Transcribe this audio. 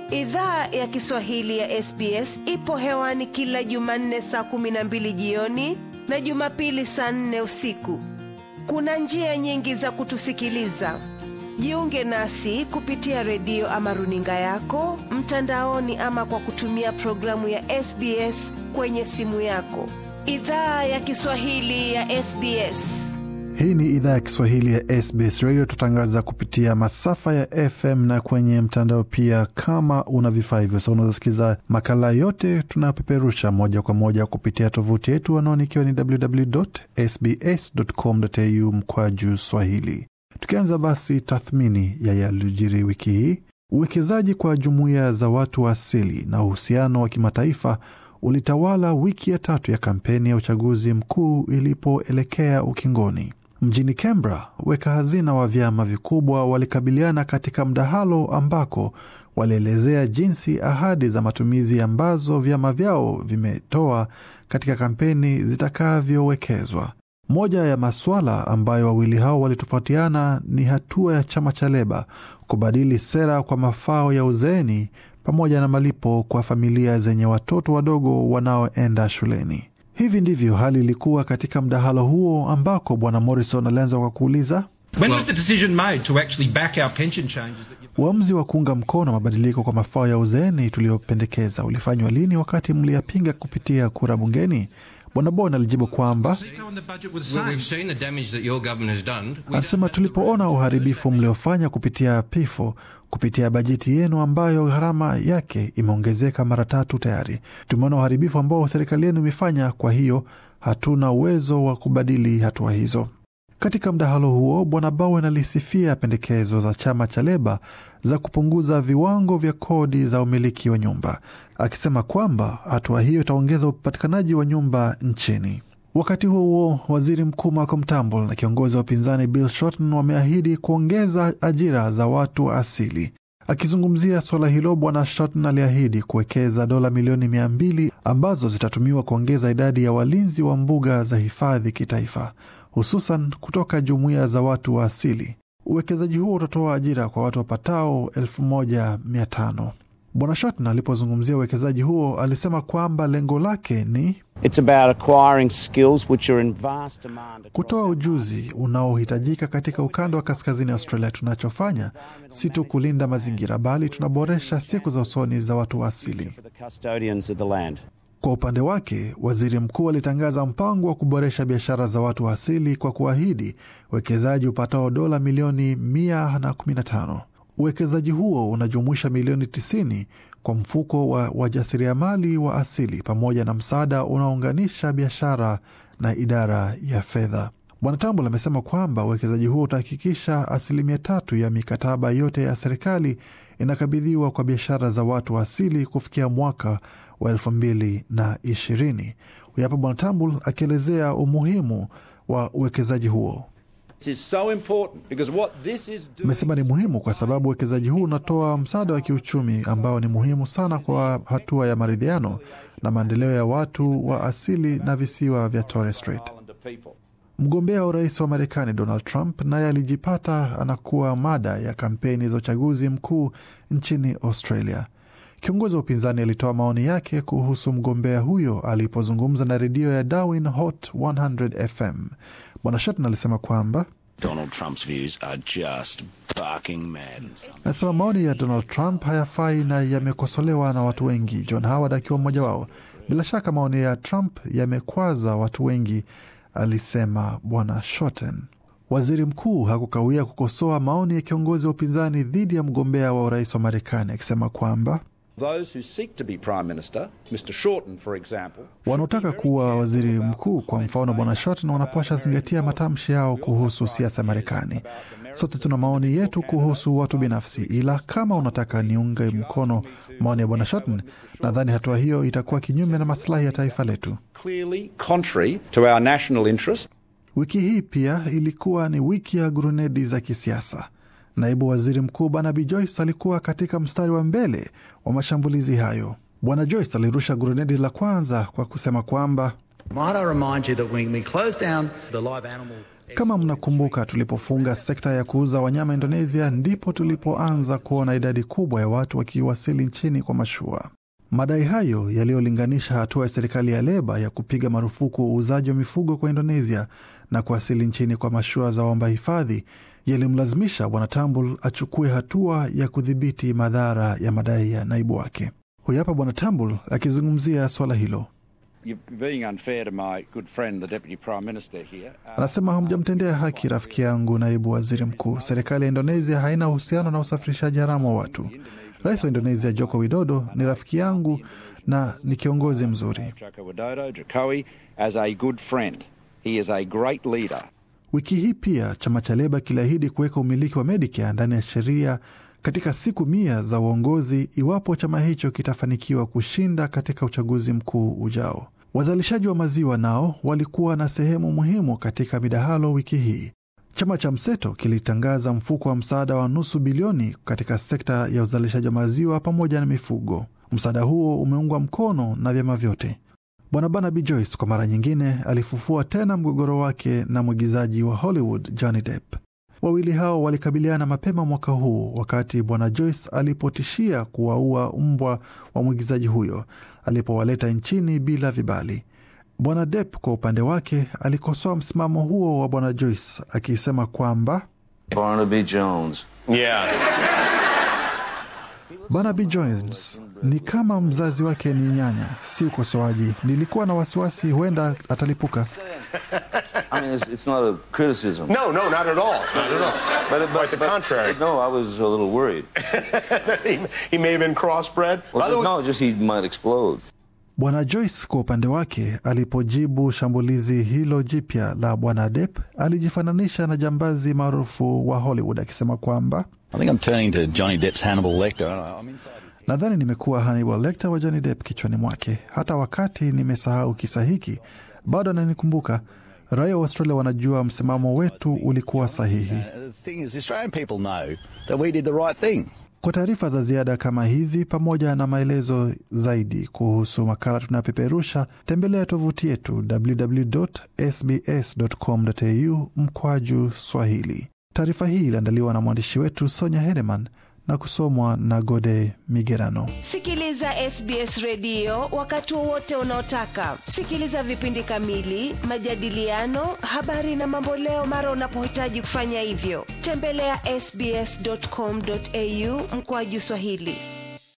Idhaa ya Kiswahili ya SBS ipo hewani kila Jumanne saa kumi na mbili jioni na Jumapili saa nne usiku. Kuna njia nyingi za kutusikiliza. Jiunge nasi kupitia redio ama runinga yako mtandaoni, ama kwa kutumia programu ya SBS kwenye simu yako. Idhaa ya Kiswahili ya SBS. Hii ni idhaa ya Kiswahili ya SBS Radio. Tutangaza kupitia masafa ya FM na kwenye mtandao pia. Kama una vifaa hivyo, sa unaweza sikiza makala yote tunayopeperusha moja kwa moja kupitia tovuti yetu, anaoni ikiwa ni www.sbs.com.au mkwa juu swahili. Tukianza basi tathmini ya yaliyojiri wiki hii, uwekezaji kwa jumuiya za watu wa asili na uhusiano wa kimataifa ulitawala wiki ya tatu ya kampeni ya uchaguzi mkuu ilipoelekea ukingoni. Mjini Canberra, weka hazina wa vyama vikubwa walikabiliana katika mdahalo ambako walielezea jinsi ahadi za matumizi ambazo vyama vyao vimetoa katika kampeni zitakavyowekezwa. Moja ya masuala ambayo wawili hao walitofautiana ni hatua ya chama cha Leba kubadili sera kwa mafao ya uzeeni pamoja na malipo kwa familia zenye watoto wadogo wanaoenda shuleni. Hivi ndivyo hali ilikuwa katika mdahalo huo ambako bwana Morrison alianza kwa kuuliza uamuzi wa kuunga mkono mabadiliko kwa mafao ya uzeeni tuliyopendekeza ulifanywa lini, wakati mliyapinga kupitia kura bungeni? Bwana Bon alijibu kwamba alisema, tulipoona uharibifu mliofanya kupitia PIFO kupitia bajeti yenu ambayo gharama yake imeongezeka mara tatu tayari, tumeona uharibifu ambao serikali yenu imefanya. Kwa hiyo hatuna uwezo wa kubadili hatua hizo. Katika mdahalo huo, bwana Bowen alisifia pendekezo za chama cha Leba za kupunguza viwango vya kodi za umiliki wa nyumba, akisema kwamba hatua hiyo itaongeza upatikanaji wa nyumba nchini. Wakati huo huo, waziri mkuu Malcolm Turnbull na kiongozi wa upinzani Bill Shorten wameahidi kuongeza ajira za watu wa asili. Akizungumzia suala hilo, bwana Shorten aliahidi kuwekeza dola milioni mia mbili ambazo zitatumiwa kuongeza idadi ya walinzi wa mbuga za hifadhi kitaifa hususan kutoka jumuiya za watu wa asili. Uwekezaji huo utatoa ajira kwa watu wapatao elfu moja mia tano. Bwana Shorten alipozungumzia uwekezaji huo alisema kwamba lengo lake ni kutoa ujuzi unaohitajika katika ukanda wa kaskazini Australia. Tunachofanya si tu kulinda mazingira, bali tunaboresha siku za usoni za watu wa asili. Kwa upande wake waziri mkuu alitangaza mpango wa kuboresha biashara za watu wa asili kwa kuahidi uwekezaji upatao dola milioni 115. Uwekezaji huo unajumuisha milioni 90 kwa mfuko wa wajasiriamali wa asili pamoja na msaada unaounganisha biashara na idara ya fedha. Bwana Tambul amesema kwamba uwekezaji huo utahakikisha asilimia tatu ya mikataba yote ya serikali inakabidhiwa kwa biashara za watu wa asili kufikia mwaka wa elfu mbili na ishirini. Huyu hapa Bwana Tambul akielezea umuhimu wa uwekezaji huo. Amesema ni muhimu kwa sababu uwekezaji huu unatoa msaada wa kiuchumi ambao ni muhimu sana kwa hatua ya maridhiano na maendeleo ya watu wa asili na visiwa vya Torres Strait. Mgombea wa urais wa Marekani Donald Trump naye alijipata anakuwa mada ya kampeni za uchaguzi mkuu nchini Australia. Kiongozi wa upinzani alitoa maoni yake kuhusu mgombea huyo alipozungumza na redio ya Darwin Hot 100 FM. Bwana Shorten alisema kwamba anasema maoni ya Donald Trump hayafai na yamekosolewa na watu wengi, John Howard akiwa mmoja wao. Bila shaka maoni ya Trump yamekwaza watu wengi, alisema Bwana Shorten. Waziri mkuu hakukawia kukosoa maoni ya kiongozi wa upinzani dhidi ya mgombea wa urais wa Marekani akisema kwamba wanaotaka kuwa waziri mkuu, kwa mfano bwana Shorten, wanapasha zingatia matamshi yao kuhusu siasa ya Marekani. Sote tuna maoni yetu kuhusu watu binafsi, ila kama unataka niunge mkono maoni ya bwana Shorten, nadhani hatua hiyo itakuwa kinyume na masilahi ya taifa letu. Wiki hii pia ilikuwa ni wiki ya gurunedi za kisiasa. Naibu waziri mkuu Barnaby Joyce alikuwa katika mstari wa mbele wa mashambulizi hayo. Bwana Joyce alirusha gurunedi la kwanza kwa kusema kwamba Kama mnakumbuka, tulipofunga sekta ya kuuza wanyama Indonesia, ndipo tulipoanza kuona idadi kubwa ya watu wakiwasili nchini kwa mashua. Madai hayo yaliyolinganisha hatua ya serikali ya Leba ya kupiga marufuku uuzaji wa mifugo kwa Indonesia na kuwasili nchini kwa mashua za waomba hifadhi yalimlazimisha Bwana Tambul achukue hatua ya kudhibiti madhara ya madai ya naibu wake. Huyu hapa Bwana Tambul akizungumzia swala hilo. Anasema hamjamtendea haki rafiki yangu naibu waziri mkuu. Serikali ya Indonesia haina uhusiano na usafirishaji haramu wa watu. Rais wa Indonesia Joko Widodo ni rafiki yangu na ni kiongozi mzuri. Wiki hii pia chama cha Leba kiliahidi kuweka umiliki wa Medicare ndani ya sheria katika siku mia za uongozi iwapo chama hicho kitafanikiwa kushinda katika uchaguzi mkuu ujao. Wazalishaji wa maziwa nao walikuwa na sehemu muhimu katika midahalo wiki hii. Chama cha Mseto kilitangaza mfuko wa msaada wa nusu bilioni katika sekta ya uzalishaji wa maziwa pamoja na mifugo. Msaada huo umeungwa mkono na vyama vyote. Bwana Barnaby Joyce kwa mara nyingine alifufua tena mgogoro wake na mwigizaji wa Hollywood Johnny Depp. Wawili hao walikabiliana mapema mwaka huu wakati bwana Joyce alipotishia kuwaua mbwa wa mwigizaji huyo alipowaleta nchini bila vibali. Bwana Depp kwa upande wake alikosoa msimamo huo wa bwana Joyce akisema kwamba Barnaby Jones. Yeah. Barnaby Jones ni kama mzazi wake ni nyanya, si ukosoaji. Nilikuwa na wasiwasi huenda atalipuka. I mean, it's, it's not a criticism. No, no, not at all. Not at all. But, but, Quite the but- contrary. No, I was a little worried. he, he may have been crossbred. Well, By the just, way- no, just he might explode. Bwana Joyce kwa upande wake alipojibu shambulizi hilo jipya la bwana Depp alijifananisha na jambazi maarufu wa Hollywood akisema kwamba I think I'm turning to Johnny Depp's Hannibal Lecter. I- I'm inside his nadhani nimekuwa Hannibal Lecter wa Johnny Depp kichwani mwake. Hata wakati nimesahau kisa hiki bado ananikumbuka. Raia wa Australia wanajua msimamo wetu ulikuwa sahihi. Uh, the thing is, the Australian people know that we did the right thing. Kwa taarifa za ziada kama hizi pamoja na maelezo zaidi kuhusu makala tunayopeperusha, tembelea tovuti yetu www.sbs.com.au mkwaju Swahili. Taarifa hii iliandaliwa na mwandishi wetu Sonya Hedeman na kusomwa na Gode Migerano. Sikiliza SBS redio wakati wowote unaotaka. Sikiliza vipindi kamili, majadiliano, habari na mamboleo mara unapohitaji kufanya hivyo. Tembelea sbs.com.au mkoaju Swahili.